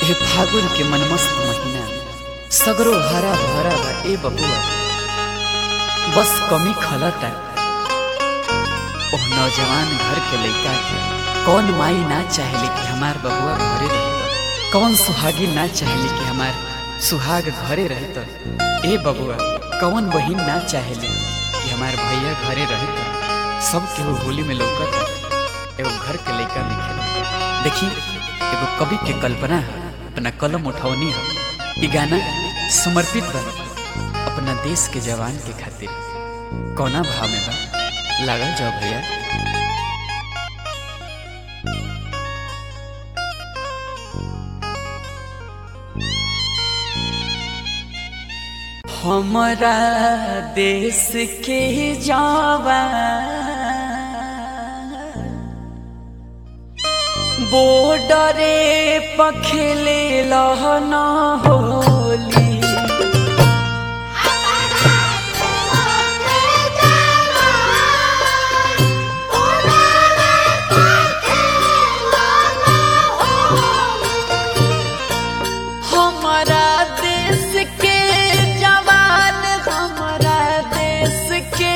हे फागुन के मनमस्त महीना सगरो हरा भरा बा ए बबुआ बस कमी खलता ओह नौजवान घर के लइका के कौन माई ना चाहेली कि हमार बबुआ घरे रहे कौन सुहागी ना चाहेली कि हमार सुहाग घरे रहे तो ए बबुआ कौन बहिन ना चाहेली कि हमार भैया घरे रहे तो सब केहू होली में लौकता एगो घर के लइका लिखे देखी एगो कवि के कल्पना है अपना कलम उठौनी है ई गाना समर्पित बा अपना देश के जवान के खातिर कौना भाव में बा लागल जाओ भैया हमारा देश के जवान बॉर्डरे पखेले लहना होली हमारा देश के जवान हमारा देश के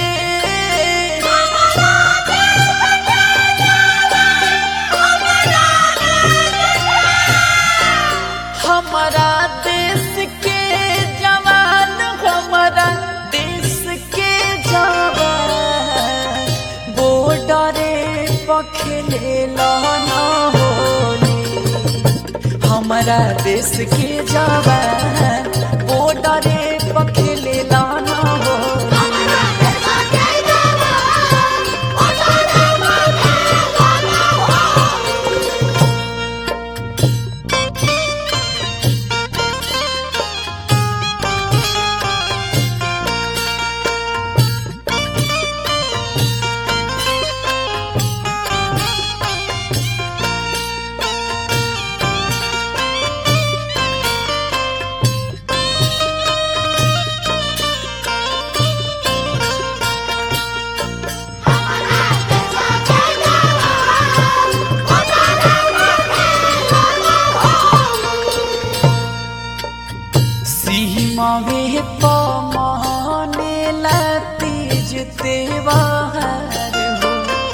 हमारा देश के जवान हमारा देश के जवान बॉर्डरे पखेले लहना होली हमारा देश के जवान बॉर्डरे पखेले लहना होली सीमावे पमाने लतीज तेवार हो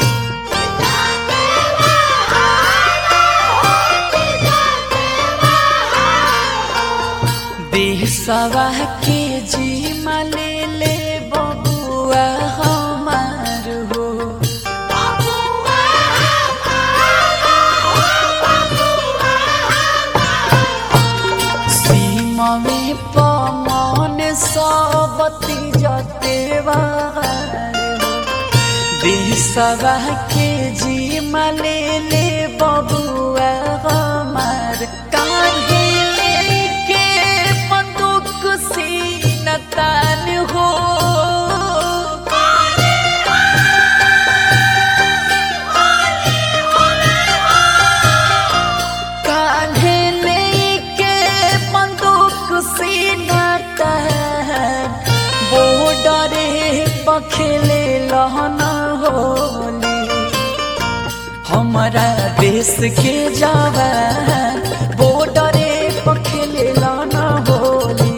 देशवा के जी ले ले बबुआ हमार हो सीमा में पमान सबती जतेवार हो देशवा के जी ले ले बबुआ हमार काहे लेके बंदूक सीना तान हो कान्हे लेके बंदूक सीना तान बॉर्डरे पखेले लहना होली हमारा देश के जवान बॉर्डरे पखेले लहना होली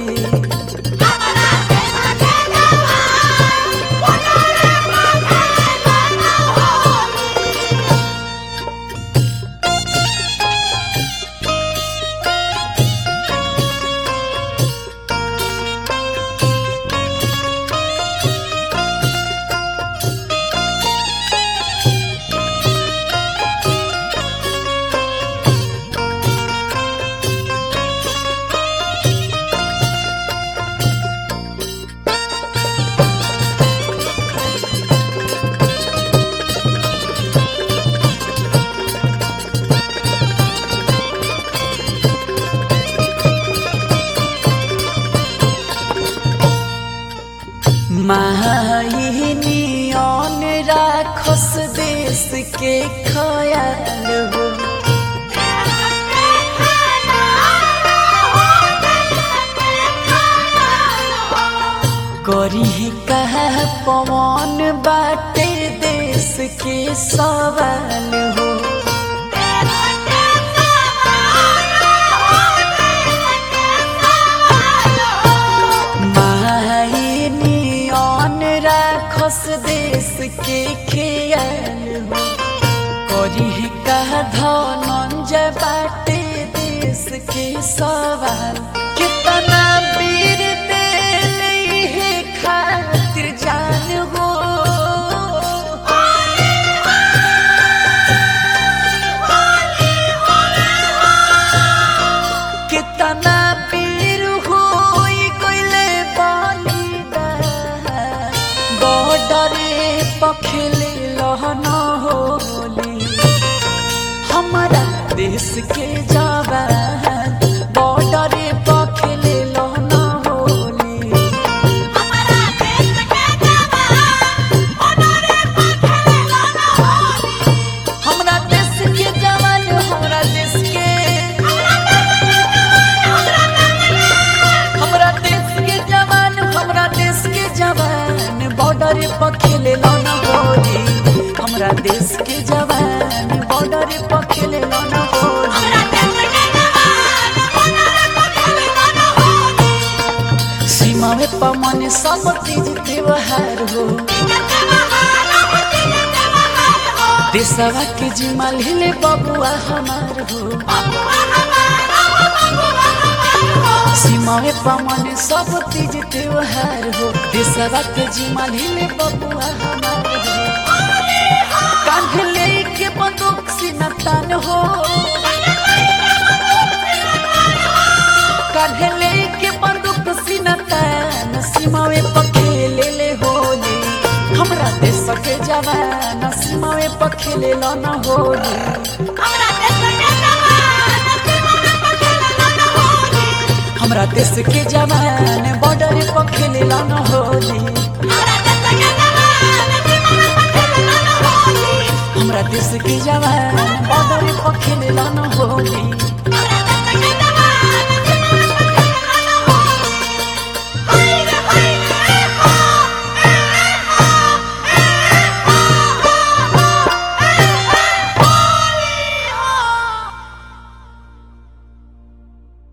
माहिनियन राखस देश के खयाल हो करी कह पवन बाटे देश के सवाल हो का धनंजय बाटे देश के सवाल कितना वीर दिल है खातिर जान हो कितना वीर हो गइले बलिदान बॉर्डरे पखले लहन होली हमारा देश के जवान बॉर्डरे पखले लहन होली हमारा देश के जवान ओनरे पखले लाना होली हमरा देश के जवान हमरा देश के हमरा देश के जवान हमरा देश के जवान बॉर्डर पर खेले लौना होली हमरा देश के जवान बॉर्डर पर खेले लौना होली हमारा देश के जवान ओनरे पखले लाना होली सीमा में पमन सब तीज त्योहार हो जते बहाना होती जते बहाना हो देशवा के जिम्मा ले बबुआ हमार हो बबुआ हमारा हो बबुआ हमारा हो सीमा में पमन सब तीज त्योहार हो देशवा के जिम्मा ले बबुआ हमार हो कान्हे लेके बंदूक सीना तान हो कान्हे लेके बंदूक सीना तान सीमावे पखेले ले होली हमरा देश के जवान सीमावे पखेले लो न होली हमारा देश के जवान सीमा में पखले लाना होली हमरा देश के जवान बॉर्डर पखेले लो न होली हमारा देश के जवान सीमा में पखले लाना होली हमरा देश के जवान बॉर्डर पखेले लो न होली